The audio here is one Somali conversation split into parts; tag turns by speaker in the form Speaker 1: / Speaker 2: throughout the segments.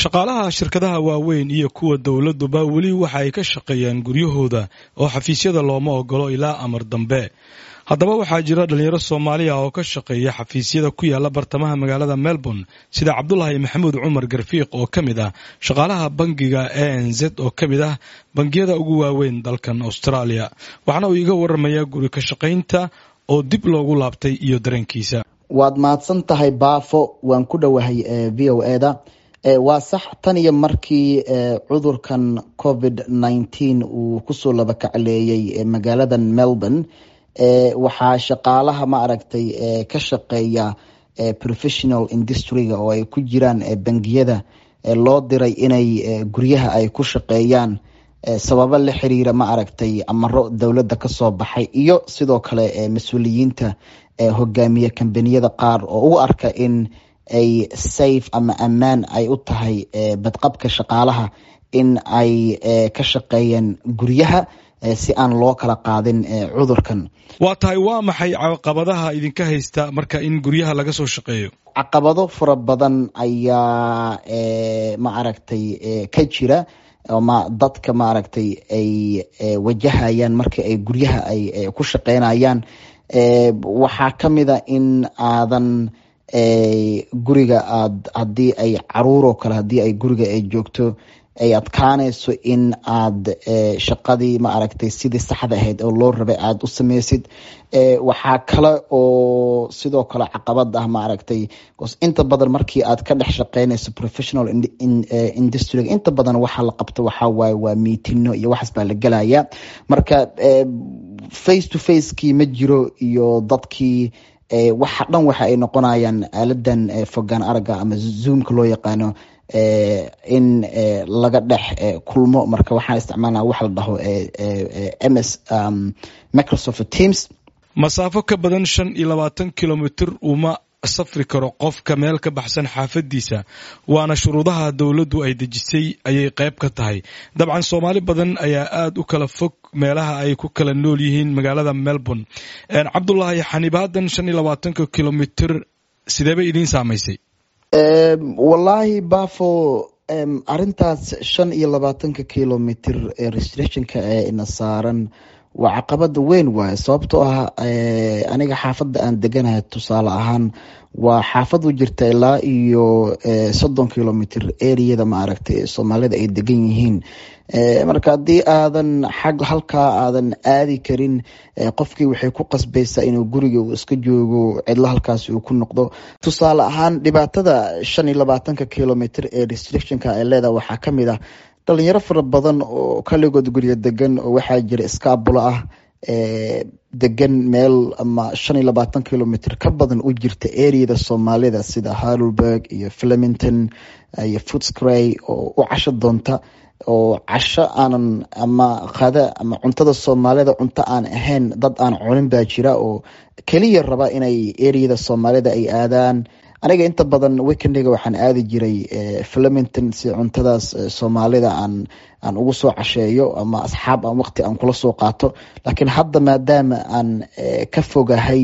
Speaker 1: shaqaalaha shirkadaha waaweyn iyo kuwa dowladuba weli waxa ay ka shaqeeyaan guryahooda oo xafiisyada looma ogolo ilaa amar dambe haddaba waxaa jira dhalinyaro soomaaliya oo ka shaqeeya xafiisyada ku yaala bartamaha magaalada melbourne sida cabdulaahi maxamuud cumar garfiiq oo ka mid ah shaqaalaha bangiga a n z oo ka mid ah bangiyada ugu waaweyn dalkan australia waxaana uu iga waramayaa guri ka shaqaynta oo dib loogu laabtay iyo dareenkiisa
Speaker 2: waad mahadsan tahay baafo waan ku dhowahay v o e da waa sax tan iyo markii cudurkan covid nineteen uu kusoo labakacleeyey magaaladan melbourne waxaa shaqaalaha ma aragtay ka shaqeeya professional industryga oo ay ku jiraan bangiyada loo diray inay guryaha ay ku shaqeeyaan sababo la xiriira ma aragtay amaro dowladda kasoo baxay iyo sidoo kale mas-uuliyiinta hogaamiye kambaniyada qaar oo u arka in ay safe ama ammaan ay u tahay badqabka shaqaalaha in ay ka shaqeeyaan guryaha si aan loo kala qaadin cudurkan
Speaker 1: waa tahay waa maxay caqabadaha idinka haysta marka in guryaha laga soo shaqeeyo
Speaker 2: caqabado fara badan ayaa ma aragtay ka jira ma dadka ma aragtay ay wajahayaan marka ay guryaha ay ku shaqeynayaan waxaa kamid a in aadan guriga aad haddii ay caruuroo kale haddii ay guriga ay joogto ay adkaanayso in aad shaqadii ma aragtay sidii saxda ahayd oo loo rabay aada u sameysid waxaa kale oo sidoo kale caqabad ah ma aragtay inta badan markii aad ka dhex shaqeynayso professional industryga inta badan waxaa la qabto waxaa waaye waa miitino iyo waxaas baa la gelaya marka face to facekii ma jiro iyo dadkii waxa dhan waxa ay noqonayaan aaladan fogaan araga ama zoomka loo yaqaano in laga dhex kulmo marka waxaan isticmaalna waxa la dhaho ms microsoft teams
Speaker 1: masaafo ka badan shan iyo labaatan kilomitr uma safri karo qofka meel ka baxsan xaafadiisa waana shuruudaha dowladdu ay dejisay ayay qayb ka tahay dabcan soomaali badan ayaa aada u kala fog meelaha ay ku kala nool yihiin magaalada melbourne cabdulaahi xanibaadan shan iyo labaatanka kilomitr sidee bay idiin saamaysay
Speaker 2: wallaahi bafo arintaas shan iyo labaatanka kilomitr ee restrictionka ee ina saaran waa caqabada weyn waaye sababtoo ah aniga xaafadda aan deganahay tusaale ahaan waa xaafad u jirta ilaa iyo soddon kilomitr areada ma aragtay soomaalida ay degan yihiin marka haddii aadan xag halkaa aadan aadi karin qofkii waxay ku qasbaysaa inuu guriga uu iska joogo cidlo halkaas uu ku noqdo tusaale ahaan dhibaatada shan iyo labaatanka kilomitr ee restrictionka ay leedaha waxaa kamid ah dhalinyaro fara badan oo kaligood guryo degan oo waxaa jira iskaabulo ah degan meel ama shan iyo labaatan kilomitr ka badan u jirta areada soomaalida sida harlberg iyo flemington iyo footscray oo u casho doonta oo casho aanan ama qada ama cuntada soomaalida cunto aan ahayn dad aan cunin baa jira oo keliya raba inay areada soomaalida ay aadaan aniga inta badan weekendiga waxaan aadi jiray flemington si cuntadaas soomaalida aan aan ugu soo casheeyo ama asxaab aan waqti aan kula soo qaato laakiin hadda maadaama aan ka fogahay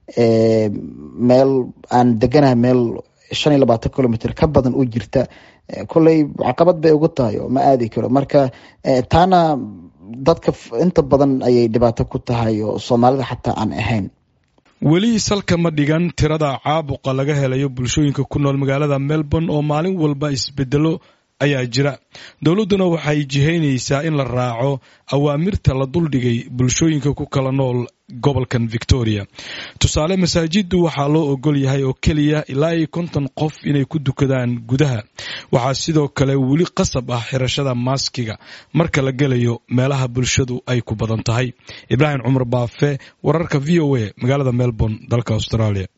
Speaker 2: meel aan deganahay meel shan iyo labaatan kilomitr ka badan u jirta kolley caqabad bay ugu tahay oo ma aadi karo marka taana dadka inta badan ayay dhibaato ku tahay oo soomaalida xataa aan ahayn
Speaker 1: weli salka ma dhigan tirada caabuqa laga helayo bulshooyinka ku nool magaalada melbourne oo maalin walba isbedelo ayaa jira dowladduna waxay jihaynaysaa in la raaco awaamirta la duldhigay bulshooyinka ku kala nool gobolkan victoria tusaale masaajiddu waxaa loo ogol yahay oo keliya ilaa iyo konton qof inay ku dukadaan gudaha waxaa sidoo kale weli qasab ah xirashada maaskiga marka la gelayo meelaha bulshadu ay ku badan tahay ibraahim cumar baafe wararka v o a magaalada melbourne dalka australia